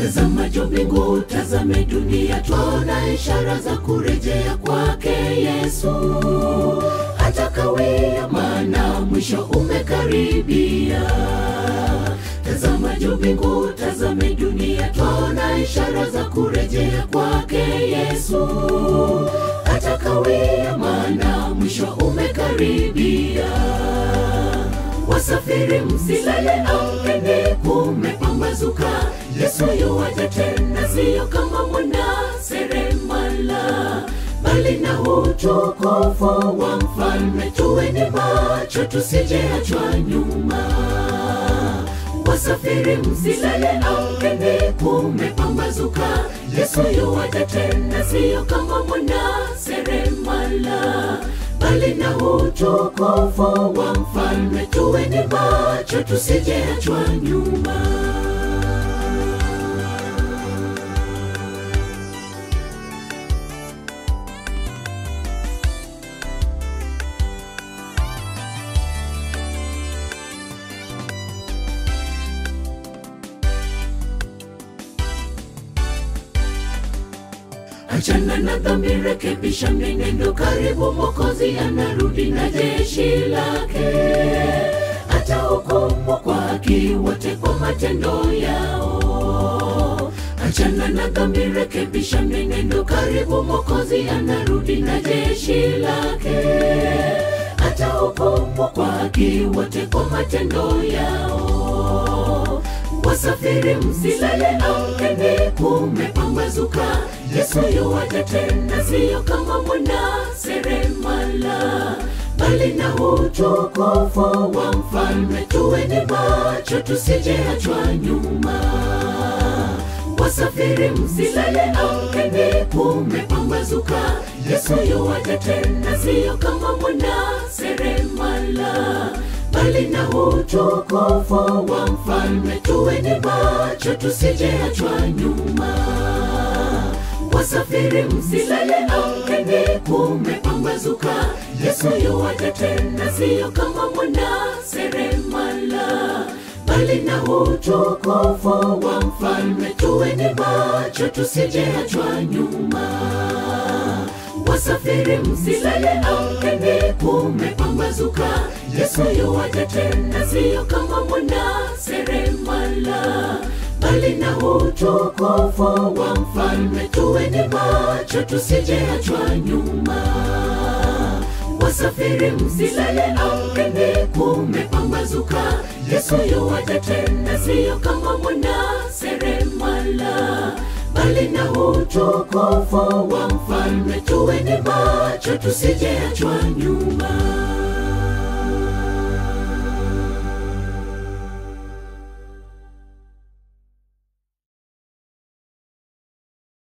Tazama juu mbingu, tazame dunia, twaona ishara za kurejea kwake Yesu. Hata kawia, maana mwisho umekaribia. Tazama juu mbingu, tazame dunia, twaona ishara za kurejea kwake Yesu. Hata kawia, maana mwisho umekaribia. Wasafiri msilale, amkeni, kumepambazuka. Yesu yuwaja tena, siyo kama mwana seremala, bali na utukufu wa mfalme. Tuweni macho, tusijeachwa nyuma. Wasafiri msilale, amkeni, kumepambazuka. Yesu yuwaja tena, siyo kama mwana seremala, bali na utukufu wa mfalme. Tuweni macho, tusijeachwa nyuma. Achana na dhambi, rekebisha mienendo, karibu Mwokozi anarudi na jeshi lake. Atahukumu kwa haki wote kwa matendo yao. Achana na dhambi, rekebisha mienendo, karibu Mwokozi anarudi na jeshi lake. Atahukumu kwa haki wote kwa matendo yao. Wasafiri msilale, amkeni, kumepambazuka. Yesu yuwaja tena, siyo kama mwana seremala, bali na utukufu wa mfalme. Tuweni macho, tusijeachwa nyuma. Wasafiri msilale, amkeni, kumepambazuka. Yesu yuwaja tena, siyo kama mwana seremala bali na utukufu wa mfalme. Tuweni macho, tusijeachwa nyuma. Wasafiri msilale, amkeni, kumepambazuka. Yesu yuwaja tena, siyo kama mwana seremala, bali na utukufu wa mfalme. Tuweni macho, tusijeachwa nyuma. Wasafiri msilale, amkeni, kumepambazuka. Yesu yuwaja tena, siyo kama mwana seremala, bali na utukufu wa mfalme. Tuweni macho, tusijeachwa nyuma. Wasafiri msilale, amkeni, kumepambazuka. Yesu yuwaja tena, siyo kama mwana seremala bali na utukufu wa mfalme. Tuweni macho, tusijeachwa nyuma.